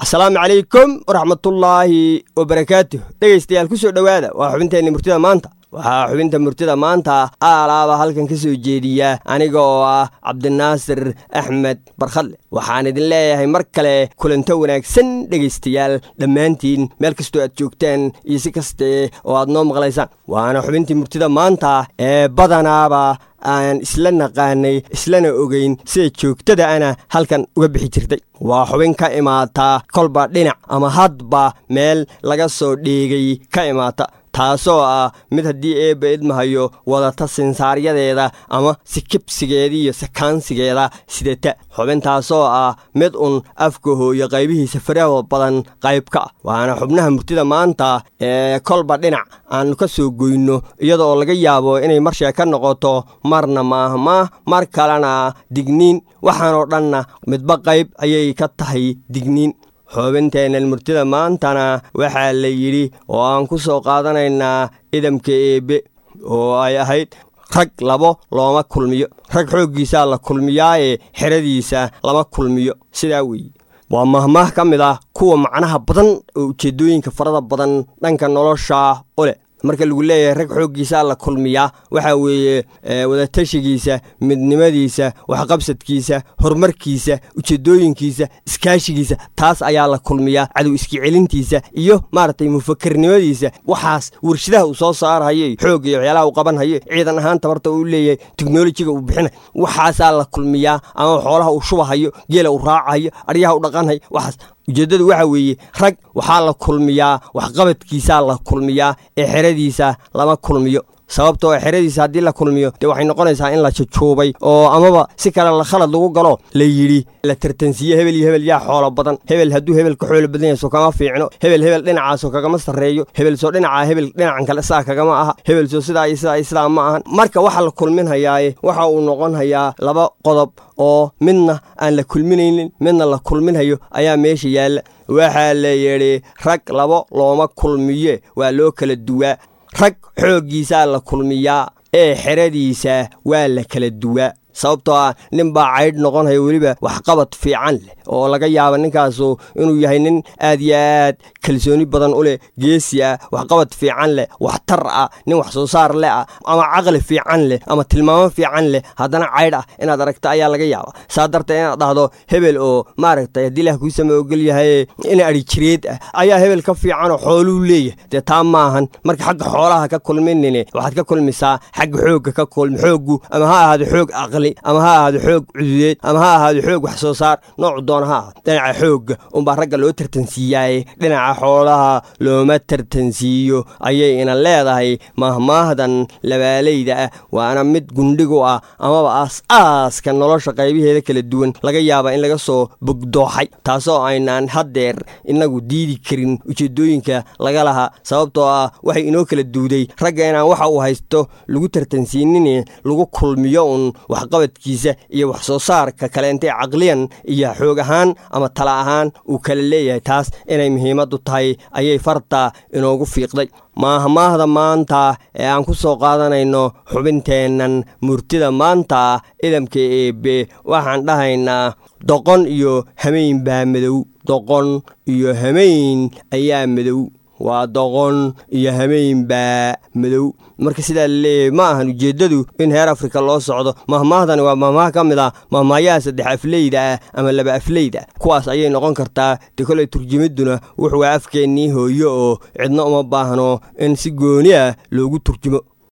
asalaamu calaykum waraxmatullaahi wabarakaatuh dhegaystayaal ku soo dhowaada waa xubinteenni murtida maanta waxaa xubinta murtida maanta aalaaba halkan ka soo jeediya aniga oo ah cabdinaasir axmed barkhadle waxaan idin leeyahay mar kale kulanto wanaagsan dhegaystayaal dhammaantiin meel kastoo aad joogtaan iyo si kaste oo aad noo maqlaysaan waana xubintii murtida maanta ee badanaaba aan isla naqaanay islana ogeyn sida joogtada ana halkan uga bixi jirtay waa xubin ka imaata kolba dhinac ama hadba meel laga soo dheegay ka imaata taasoo ah mid haddii eebba idmahayo wadata sinsaaryadeeda ama sikibsigeeda iyo sakaansigeeda sidata xubintaasoo ah mid un afka hooyo qaybihiisa faraha badan qayb ka ah waana xubnaha murtida maanta ee kolba dhinac aanu ka soo goyno iyada oo laga yaabo inay mar sheeka noqoto marna maahmaah mar kalena digniin waxaanoo dhanna midba qayb ayay ka tahay digniin xoobinteennan murtida maantana waxaa la yidhi oo aan ku soo qaadanaynaa idamka eebbe oo ay ahayd rag labo looma kulmiyo rag xooggiisaa la kulmiyaaye xeradiisa lama kulmiyo sidaa weeye waa mahmaah ka mid ah kuwa macnaha badan oo ujeeddooyinka farada badan dhanka nolosha u leh marka lagu leeyahay rag xooggiisaa la kulmiyaa waxaa weeye wadatashigiisa midnimadiisa waxqabsadkiisa horumarkiisa ujeedooyinkiisa iskaashigiisa taas ayaa la kulmiyaa cadow iski celintiisa iyo maaragtay mufakarnimadiisa waxaas warshadaha uu soo saarhayo xoog iyo waxyaalaha uu qabanhayo ciidan ahaan tabarta uu leeyahay teknolojiga uu bixinay waxaasaa la kulmiyaa ama xoolaha uu shubahayo geela uu raacahayo adhyaha u dhaqanhayo waxaas ujeeddadu waxaa weeye rag waxaa la kulmiyaa waxqabadkiisaa la kulmiyaa ee xeradiisa lama kulmiyo sababtoo xeradiisa haddii la kulmiyo dee waxay noqonaysaa in la jajuubay oo amaba si kale la khalad lagu galo la yidhi la tartansiiye hebel iyo hebel yaa xoolo badan hebel hadduu hebel ka xoolo badan yahay soo kama fiicno hebel hebel dhinacaasoo kagama sarreeyo hebel soo dhinacaa hebel dhinacan kale sidaa kagama aha hebel soo sidaa iyo sidaa iyo sidaa ma ahan marka waxa la kulminhayaaye waxa uu noqon hayaa laba qodob oo midna aan la kulminaynin midna la kulminhayo ayaa meesha yaalla waxaa la yidhi rag labo looma kulmiye waa loo kala duwaa rag xooggiisaa la kulmiyaa ee xeradiisa waa la kala duwaa sababtoo ah nin baa caydh noqonhaya weliba waxqabad fiican leh oo laga yaaba ninkaasu inuu yahay nin aad iyo aad kalsooni badan u leh geesi ah waxqabad fiican leh waxtar ah nin wax soo saar leh ah ama caqli fiican leh ama tilmaamo fiican leh haddana caydh ah inaad aragta ayaa laga yaaba saa darteed inaad dhahdo hebel oo maaragtay haddii ilaah kuu sama ogol yahay in adhijireed ah ayaa hebel ka fiicanoo xooluu leeyahay dee taa maahan marka xagga xoolaha ka kulminine waxaad ka kulmisaa xagga xoogga ka kulmi xooggu ama ha ahaado xoog aqli ama ha ahaado xoog cududeed ama ha ahaado xoog wax soo saar noocu doona ha ahaado dhinaca xoogga unbaa ragga loo tartansiiyaaye dhinaca xoolaha looma tartansiiyo ayay ina leedahay mahmaahdan labaalayda ah waana mid gundhigu ah amaba aas-aaska nolosha qaybaheeda kala duwan laga yaaba in laga soo bogdooxay taasoo aynaan haddeer inagu diidi karin ujeeddooyinka laga lahaa sababtoo ah waxay inoo kala duuday ragga inaan waxa uu haysto lagu tartansiinin lagu kulmiyo un waxqabadkiisa iyo wax soo saarka kaleentee caqliyan iyo xoog ahaan ama tala ahaan uu kala leeyahay taas inay muhiimaddu tahay ayay farta inoogu fiiqday maahmaahda maanta ee aan ku soo qaadanayno xubinteennan murtida maanta idamka eebe waxaan dhahaynaa doqon iyo hamayn baa madow doqon iyo hamayn ayaa madow waa doqon iyo hamayn baa madow marka sidaa laleeyahay ma ahan ujeeddadu in heer afrika loo socdo mahmaahdani waa mahmaah ka mid ah mahmaayaha saddex afleyda ah ama laba afleyda kuwaas ayay noqon kartaa de koley turjumidduna wuxuu waa afkeennii hooyo oo cidna uma baahno in si gooni ah loogu turjumo